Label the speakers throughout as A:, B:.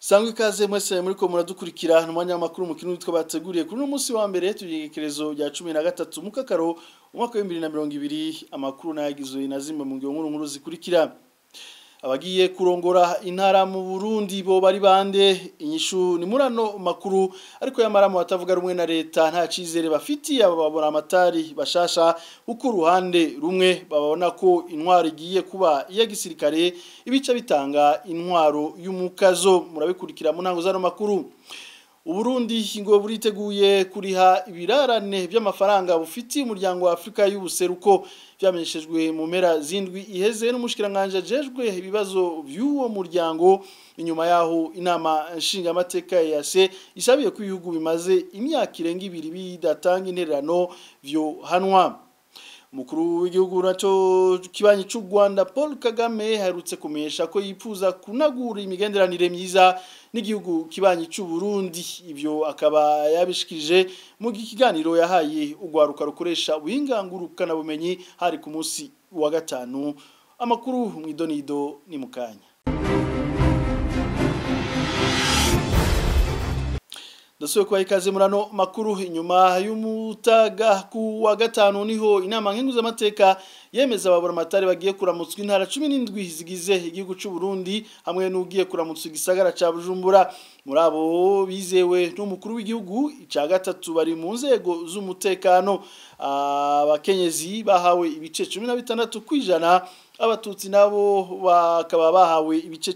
A: Sangwe ikaze mwese muri ko muradukurikira n'umwanya w'amakuru mu kintu twa bateguriye kuri uno munsi wa mbere tugekerezo rya 13 mu kakaro umwaka wa 2020 amakuru nayagizwe na zimwe mu ngiro nkuru nkuru zikurikira abagiye kurongora intara mu Burundi bo bari bande inyishu ni murano makuru ariko yamaramo batavuga rumwe na leta nta cizere bafitiye ababona amatari bashasha uko ruhande rumwe babona ko intwaro igiye kuba iya gisirikare ibica bitanga intwaro y'umukazo murabikurikira mu ntango zano makuru Uburundi ngo buriteguye kuriha ibirarane by'amafaranga bufitiye umuryango wa Afrika y'ubuseruko byamenyeshejwe mu mpera zindwi iheze n'umushikiranganje ajejwe ibibazo by'uwo muryango inyuma yaho inama nshinga amateka ya se isabiye ko ibihugu bimaze imyaka irenga ibiri bidatanga intererano byo hanwa Mukuru w'igihugu naco kibanyi cy'u Rwanda Paul Kagame harutse kumesha ko yifuza kunagura imigenderanire myiza n'igihugu kibanyi cy'u Burundi ivyo akaba yabishikije mu kiganiro yahaye ugwaruka rukoresha ubuhingangurukana bumenyi hari ku munsi wa gatanu amakuru mwidonido ni mukanya Dasuye kwa ikaze murano makuru inyuma y'umutaga ku wa gatanu niho inama nkenguza amateka yemeza ababura amatari bagiye kuramutswa intara 17 zigize igihugu cy'u Burundi hamwe n'ugiye kuramutswa igisagara ca Bujumbura muri abo bizewe n'umukuru w'igihugu ica gatatu bari mu nzego z'umutekano abakenyezi bahawe ibice 16 kwijana abatutsi nabo bakaba bahawe ibice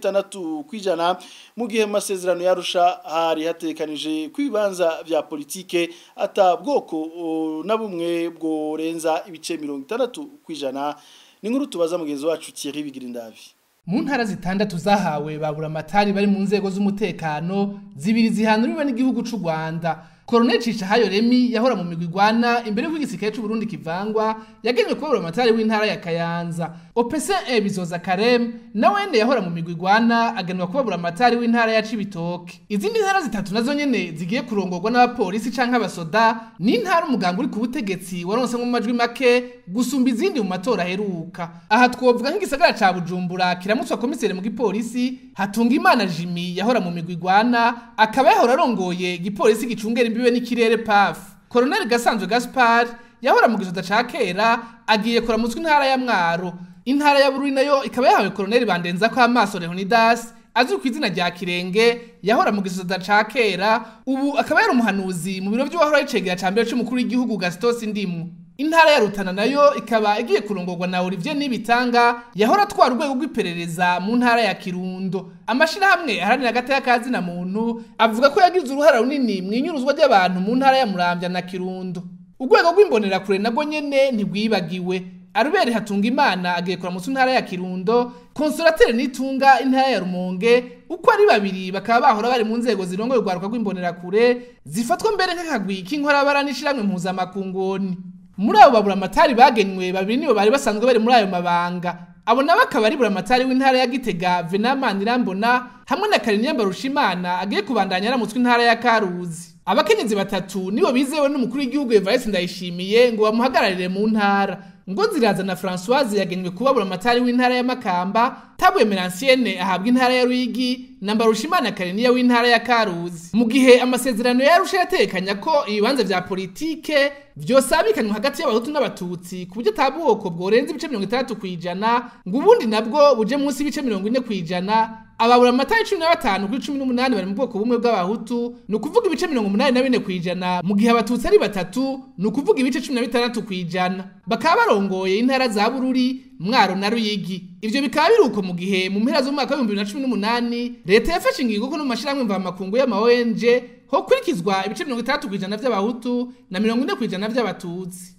A: 16 kwijana mu gihe masezerano yarusha hari hatekanije kwibanza vya politike ata bwoko na bumwe bwo renza ibice 60 kwijana ni nkuru tubaza mugenzi wacu Thierry Bigirindavi
B: mu ntara zitandatu zahawe babura amatari bari mu nzego z'umutekano zibiri zihanuriwe n'igihugu c'u Rwanda Colonel Cishahayo Remi yahora mu migwi igwana imbere y'uko igisirikare c'u Burundi kivangwa yagenywe kubabura amatari w'intara ya Kayanza OPC Bizoza Karem nawene yahora mu migwi igwana agenwa kubabura amatari w'intara ya Cibitoke izindi ntara zitatu nazo nyene zigiye kurongorwa n'abapolisi canke abasoda ni intara umuganga uri ku butegetsi waronse mu majwi make gusumba izindi mu matora aheruka aha twovuga nk'igisagara ca Bujumbura kiramutswa komisere mu gipolisi hatunga imana Jimmy yahora mu migwi igwana akaba yahora arongoye igipolisi gicungera imbibe n'ikirere PAF Colonel Gasanzwe Gaspard yahora mu gisoda ca kera agiye kuramutswa intara ya Mwaro intara ya Bururi nayo ikaba yahawe Colonel Bandenza ko amaso Leonidas azwi ku izina rya Kirenge yahora mu gisoda ca kera ubu akaba yari umuhanuzi mu biro by'uwahora yicegera ca mbere c'umukuru w'igihugu Gaston Sindimu intara ya Rutana nayo ikaba igiye kurongorwa na Olivier Nibitanga yahora atwara urwego rw'iperereza mu ntara ya Kirundo amashirahamwe aharanira agateka kazi na muntu avuga ko yagize uruhara runini mu inyuruzwa ry'abantu mu ntara ya Muramvya na Kirundo urwego rw'imbonera kure nabwo nyene ntigwibagiwe Arubere hatunga imana agiye kuramutsa intara ya Kirundo Consolatere nitunga intara ya Rumonge uko ari babiri bakaba bahora bari mu nzego zirongoye urwaruka rw'imbonera kure zifatwa mbere nk'akagwi k'inkorabara n'ishiramwe mpuzamakungoni muri abo babura amatari bagenywe babiri nibo bari basanzwe bari muri ayo mabanga abo nabo akaba ari buramatari w'intara ya Gitega Venamani Irambona hamwe na Karinyamba Rushimana agiye kubandanya aramutswe intara ya Karuzi abakenyezi batatu nibo bizewe n'umukuru w'igihugu Evariste Ndayishimiye ngo bamuhagararire mu ntara ngo ziraza na Françoise yagenywe kubabura amatari w'intara ya Makamba Tabwe Merancienne ahabwa intara ya Ruyigi na Mbarushimana Kariniya w'intara ya Karuzi mu gihe amasezerano yarusha yatekanya ko ibibanza vya politike vyosabikanywa hagati y'abahutu n'abatutsi ku buryo atabwoko bworenza ibice 60 kwijana ngo ubundi nabwo buje munsi y'ibice 40 kwijana ababura amatari cumi na batanu kuri cumi n'umunani bari mu bwoko bumwe bw'abahutu ni ukuvuga ibice mirongo umunani na bine kw'ijana mu gihe abatutsi ari batatu ni ukuvuga ibice cumi na bitandatu kw'ijana bakaba barongoye intara za bururi mwaro na ruyigi ivyo bikaba biri uko mu gihe mu mpera z'umwaka w'ibihumbi bibiri na cumi n'umunani leta yafashe ingingo ko no mu mashirahamwe mvamakungu y'ama ONG hokurikizwa ibice mirongo itandatu kw'ijana vy'abahutu na mirongo ine kw'ijana vy'abatutsi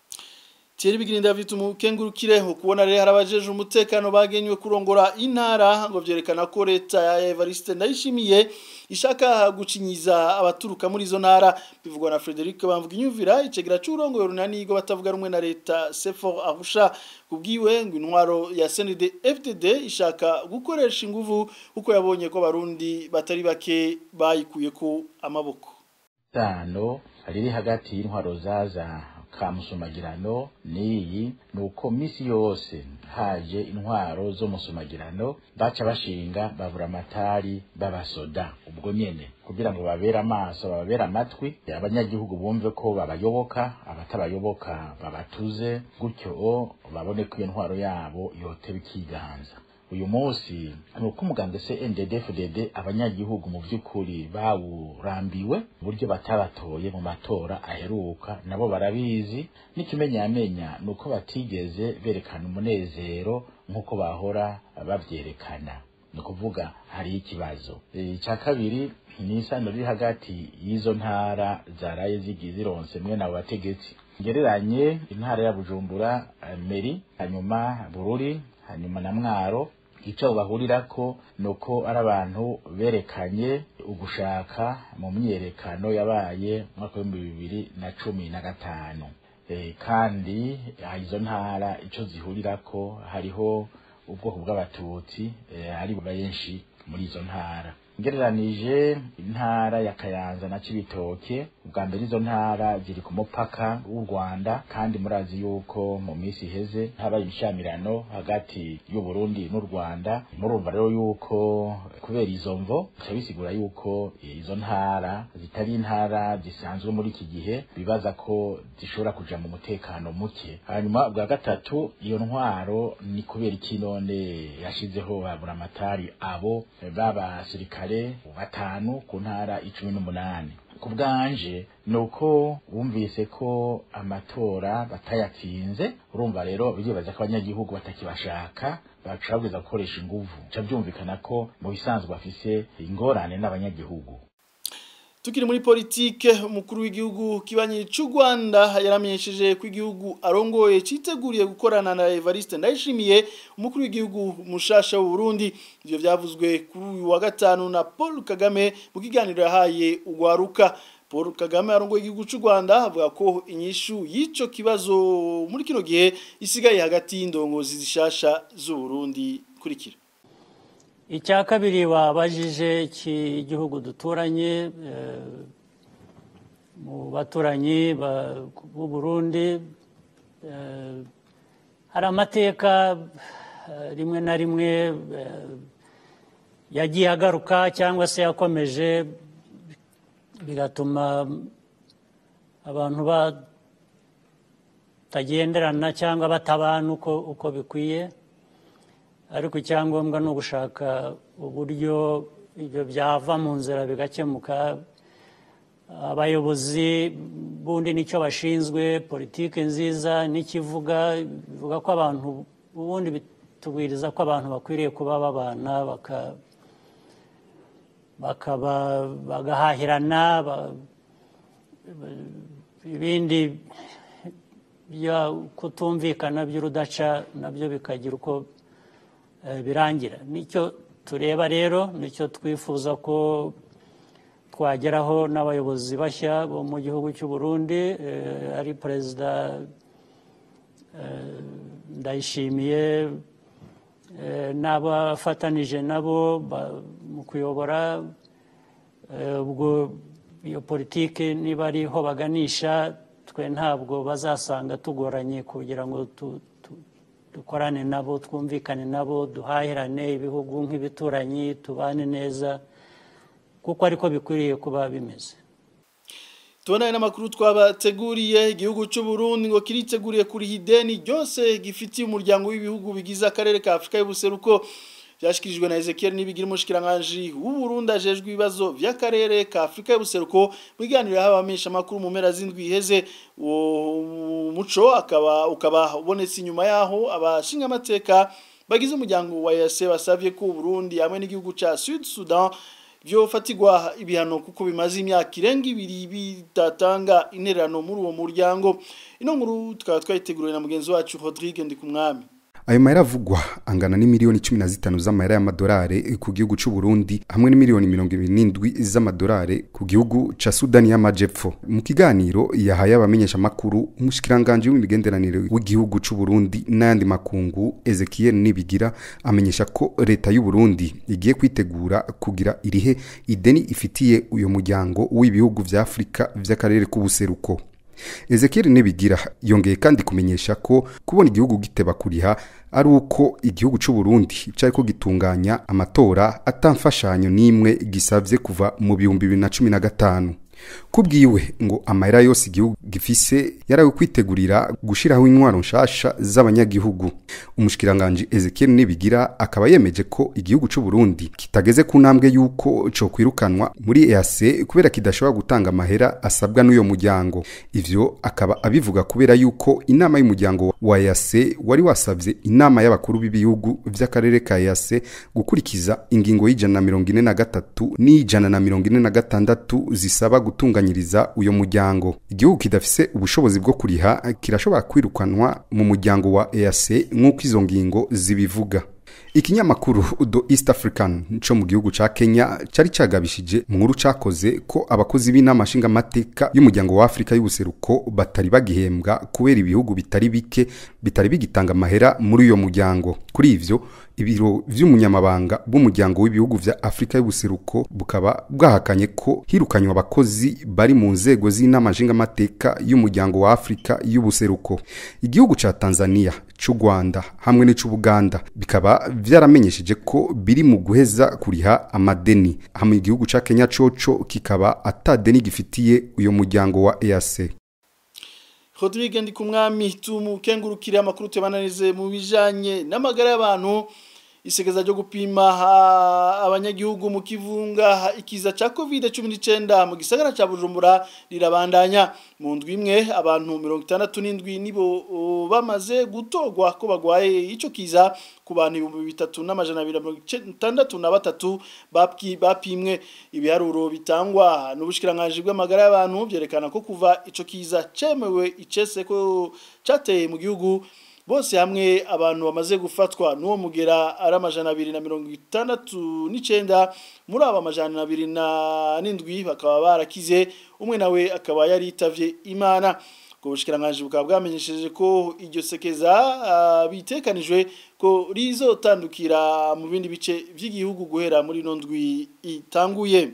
A: Thierry Bigirinda vitu kengurukire kubona rero harabajeje umutekano bagenywe kurongora intara ngo vyerekana ko leta ya Evariste ndayishimiye ishaka gucinyiza abaturuka muri izo ntara bivugwa na Frederic bamvuga inyumvira icegera c'urongo runani go batavuga rumwe na leta Sefor Arusha kubwiwe ngo intwaro ya CND FDD ishaka gukoresha inguvu uko yabonye ko barundi batari bake bayikuye ko amaboko
C: tano riri hagati y'intwaro zaza ka musumagirano n'iyi ni uko misi yose haje intwaro zo musumagirano baca bashinga babura amatari b'abasoda ubwo nyene kugira ngo babere amaso babere amatwi abanyagihugu bumve ko babayoboka abatabayoboka babatuze gutyo babone ko iyo ntwaro yabo yoteba ikiganza uyu munsi ni uko umuganga se NDD-FDD abanyagihugu mu by'ukuri bawurambiwe uburyo batabatoye mu matora aheruka nabo barabizi n'ikimenyamenya ni uko batigeze berekana umunezero nk'uko bahora babyerekana ni ukuvuga hari ikibazo icya kabiri ni isano riri hagati y'izo ntara zaraye zigiye zironse mwe nabo bategetsi ngereranye intara ya bujumbura meri hanyuma bururi hanyuma na mwaro icyo bahurirako ni uko ari abantu berekanye ugushaka mu myiyerekano yabaye mwaka w'ibihumbi bibiri na cumi na gatanu kandi izo ntara icyo zihurirako hariho ubwoko bw'abatutsi ari benshi muri izo ntara ngereranije intara ya kayanza na cibitoke ubwa mbere izo ntara ziri ku mupaka w'u rwanda kandi murazi yuko mu minsi iheze habaye ibishamirano hagati y'u burundi n'u rwanda murumva rero yuko kubera izo mvo bica bisigura yuko izo ntara zitari intara zisanzwe muri iki gihe bibaza ko zishobora kuja mu mutekano muke hanyuma bwa gatatu iyo ntwaro ni kubera iki none yashizeho baburamatari abo b'abasirikare batanu ku ntara icumi n'umunani ku bwanje ni uko bumvise ko amatora batayatsinze urumva rero biribaza ko abanyagihugu batakibashaka bashobora gukoresha inguvu bica byumvikana ko mu bisanzwe bafise ingorane n'abanyagihugu
A: tukiri muri politike umukuru w'igihugu kibanyi cy'u Rwanda yaramenyesheje ko igihugu arongoye citeguriye gukorana na Evariste Ndayishimiye umukuru w'igihugu mushasha w'u Burundi ivyo vyavuzwe kuri uyu wa gatanu na Paul Kagame mu kiganiro yahaye ugwaruka Paul Kagame arongoye igihugu cy'u Rwanda avuga ko inyishu y'ico kibazo muri kino gihe isigaye hagati y'indongozi zishasha z'u Burundi kurikira
D: icya kabiri wabajije cy'igihugu duturanye mu baturanyi b'u Burundi hari amateka rimwe na rimwe yagiye agaruka cyangwa se yakomeje bigatuma abantu batagenderana cyangwa batabana uko bikwiye ariko icyangombwa ni ugushaka uburyo ibyo byava mu nzira bigakemuka abayobozi bundi nicyo bashinzwe politiki nziza n'ikivuga bivuga ko abantu ubundi bitubwiriza ko abantu bakwiriye kuba babana bagahahirana ibindi kutumvikana by'urudaca nabyo bikagira uko birangira nicyo tureba rero nicyo twifuza ko twageraho n'abayobozi bashya bo mu gihugu cy'u Burundi ari perezida ndayishimiye n'abafatanije nabo mu kuyobora ubwo iyo politiki niba ariho baganisha twe ntabwo bazasanga tugoranye kugira ngo dukorane nabo twumvikane nabo duhahirane ibihugu nk'ibituranyi tubane neza kuko ariko bikwiriye kuba bimeze
A: tubona n'amakuru twabateguriye igihugu cy'u Burundi ngo kiriteguriye kuri ideni ryose gifitiye umuryango w'ibihugu bigize akarere ka Afrika y'ubuseruko byashyikirijwe na Ezekiel Nibigira umushikiranganje w'u Burundi ajejwe ibibazo by'akarere ka Afrika y'ubuseruko mu biganiro y'abamenyesha makuru mu mpera z'indwi iheze uwo muco akaba ukaba ubonetse inyuma yaho abashinga amateka bagize umuryango wa EAC basavye ko Burundi hamwe n'igihugu ca Sud Sudan byofatirwa ibihano kuko bimaze imyaka irenga ibiri bitatanga intererano muri uwo muryango ino nkuru tukaba twayiteguriwe na mugenzi wacu Rodrigue Ndikumwami
E: ayo mahera avugwa angana n'imiliyoni cumi na zitanu z'amahera y'amadolari ku gihugu cy'u Burundi hamwe n'imiliyoni mirongo ibiri n'indwi z'amadolari ku gihugu ca Sudani y'Amajepfo mu kiganiro yahaye abamenyesha makuru umushikiranganje w'imigenderanire w'igihugu cy'u Burundi n'ayandi makungu Ezekiel Nibigira amenyesha ko leta y'u Burundi igiye kwitegura kugira irihe ideni ifitiye uyo muryango w'ibihugu vya Afrika vy'akarere k'ubuseruko Ezekiel Nibigira yongeye kandi kumenyesha ko kubona igihugu giteba kuriha ari uko igihugu c'u Burundi cyariko gitunganya amatora atamfashanyo nimwe gisavye kuva mu bihumbi bibiri na cumi na gatanu kubwiwe ngo amahera yose igihugu gifise yarawe kwitegurira gushiraho intwaro nshasha z'abanyagihugu umushikiranganje Ezekiel Nibigira akaba yemeje ko igihugu c'u Burundi kitageze ku ntambwe yuko co kwirukanwa muri EAC kubera kidashobora gutanga amahera asabwa n'uyo muryango ivyo akaba abivuga kubera yuko inama y'umuryango wa EAC wari wasavye inama y'abakuru b'ibihugu vy'akarere ka EAC gukurikiza ingingo y'ijana na mirongo ine na gatatu n'ijana na mirongo ine na gatandatu zisaba gutunganyiriza uyo muryango igihugu kidafise ubushobozi bwo kuriha kirashobora kwirukanwa mu muryango wa EAC nk'uko izo ngingo zibivuga ikinyamakuru do east african co mu gihugu ca kenya cari cagabishije mu nkuru cakoze ko abakozi b'inama nshingamateka y'umuryango wa afurika y'ubuseruko batari bagihembwa kubera ibihugu bitari bike bitari bigitanga amahera muri uyo muryango kuri ivyo ibiro vy'umunyamabanga b'umuryango w'ibihugu vya Afrika y'ubuseruko bukaba bwahakanye ko hirukanywa abakozi bari mu nzego z'inama nshingamateka y'umuryango wa Afrika y'ubuseruko igihugu ca Tanzania c'u Rwanda hamwe n'ic'u Buganda bikaba vyaramenyesheje ko biri mu guheza kuriha amadeni hamwe igihugu ca Kenya coco kikaba atadeni gifitiye uyo muryango wa EAC
A: Rodrigue ndi kumwami tumukengurukire amakuru tubananize mu bijanye n'amagara y'abantu isegeza ryo gupima abanyagihugu mu kivunga ikiza ca covid-19 mu gisagara ca Bujumbura rirabandanya mu ndwi imwe abantu 67 nibo bamaze gutogwa ko bagwaye ico kiza ku bantu ibihumbi bitatu n'amajana abiri mirongo itandatu na batatu bapimwe ibiharuro bitangwa n'ubushikiranganje bw'amagara y'abantu byerekana ko kuva ico kiza cemewe icese ko cateye mu gihugu bose hamwe abantu bamaze gufatwa n'uwo mugera ari amajana abiri na mirongo itandatu n'icenda muri abo amajana abiri na n'indwi bakaba barakize umwe nawe akaba yaritavye imana ubwo bushikiranganje bukaba bwamenyesheje ko iryo sekeza uh, bitekanijwe ko rizotandukira mu bindi bice vy'igihugu guhera muri ino ndwi itanguye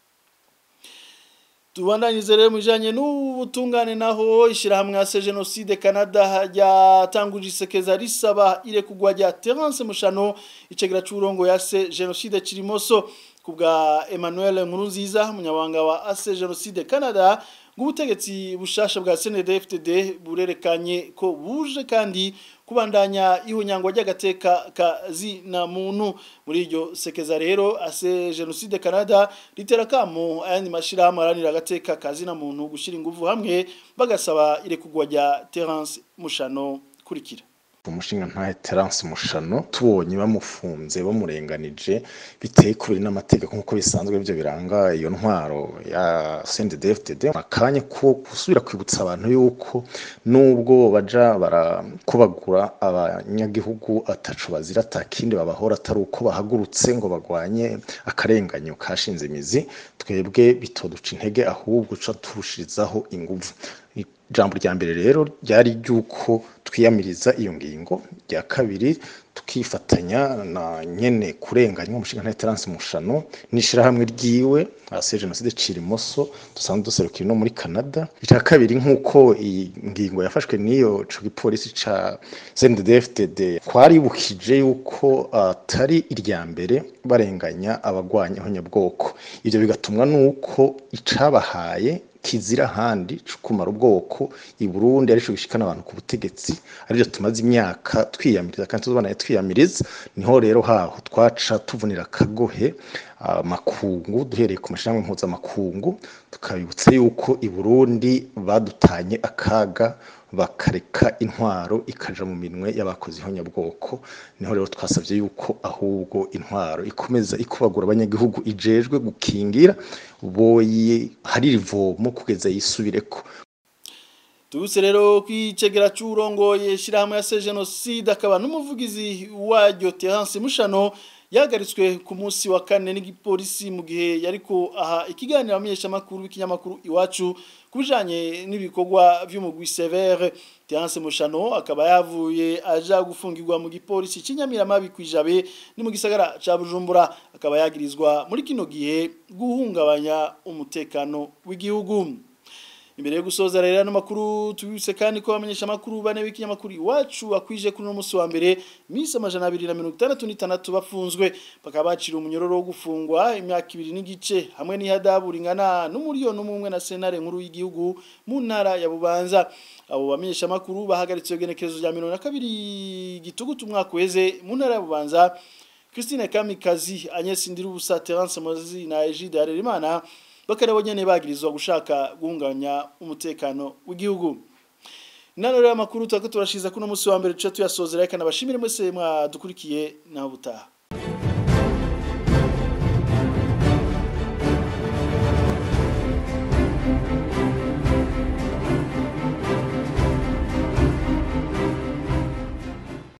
A: tubandanyirize rero mu bijanye n'ubutungane naho ishyirahamwe ya jenoside canada ryatanguje isekeza risaba irekugwa rya terence mushano icegera c'uburongo ya se jenoside kirimoso ku bwa emmanuel nkurunziza umunyabanga wa ase jenoside canada ubutegetsi bushasha bwa CNDD-FDD burerekanye ko buje kandi kubandanya ihunyangwa ry'agateka kazi na muntu muri iryo sekeza rero ase Genocide Canada litera kamo ayandi mashirahamwe aranira agateka kazi na muntu gushira ingufu hamwe bagasaba irekugwa rya Terence Mushano kurikira
F: umushinga ntahe Terence Mushano tubonye bamufunze bamurenganije biteye kuri n'amategeko nkuko bisanzwe byo biranga iyo ntwaro ya CNDD-FDD akanya ko gusubira kwibutsa abantu yuko nubwo baja barakubagura abanyagihugu atacu bazira atakindi babahora atari uko bahagurutse ngo bagwanye akarenganyo kashinze imizi twebwe bitoduca intege ahubwo ca turushirizaho inguvu ijambo rya mbere rero ryari ry'uko twiyamiriza iyo ngingo rya kabiri tukifatanya na nyene kurenganya umushinga nta Terence Mushano n'ishirahamwe ryiwe ase jenoside Cirimoso dusanzwe duserukira no muri Canada icya kabiri nk'uko iyi ngingo yafashwe n'iyo co gipolisi ca CNDD-FDD twaribukije yuko atari uh, irya mbere barenganya abagwanya abanyabwoko ivyo bigatumwa nuko icabahaye kizira handi kumara ubwoko i Burundi arico gishikana abantu ku butegetsi arivyo tumaze imyaka twiyamiriza kandi tuzobanaye twiyamiriza niho rero haho twaca tuvunira kagohe makungu duhereye ku mashyirahamwe mpuzamakungu tukabibutsa yuko i Burundi badutanye akaga bakareka intwaro ikaja mu minwe y'abakozi ihonyabwoko niho rero twasabye yuko ahubwo intwaro ikomeza ikubagura abanyagihugu ijejwe gukingira boye hari rivomo kugeza yisubireko
A: Tubuse rero kwicegera c'urongoye shirahamwe ya se genocide akaba n'umuvugizi waryo Terence Mushano yahagaritswe ku munsi wa kane n'igipolisi mu gihe yariko aha ikiganiro amenyesha makuru w'ikinyamakuru iwacu kubijanye n'ibikorwa vy'umugwi Severe Terence Mushano akaba yavuye aja gufungirwa mu gipolisi cy'inyamiramabi kwijabe ni mu gisagara ca Bujumbura akaba yagirizwa muri kino gihe guhungabanya umutekano w'igihugu imbere yo gusoza rero no makuru tubise kandi ko bamenyesha makuru bane b'ikinyamakuru iwacu akwije kuri no musi wa mbere misi amajana 266 bafunzwe bakaba bacira umunyororo wo gufungwa imyaka ibiri n'igice hamwe n'ihadabu ringana n'umuriyoni umwe na senare nkuru y'igihugu mu ntara ya Bubanza abo bamenyesha makuru bahagaritse genekerezo rya 22 gitugutu umwaka weze mu ntara ya Bubanza Christine Kamikazi Agnes Ndirubusa Terence Mozi na Egide Harerimana bakarabo nyene bagirizwa gushaka gunganya umutekano w'igihugu Nano rero amakuru twako turashiza kuno musi wa mbere tuca tuyasozera reka nabashimire mwese mwadukurikiye naho butaha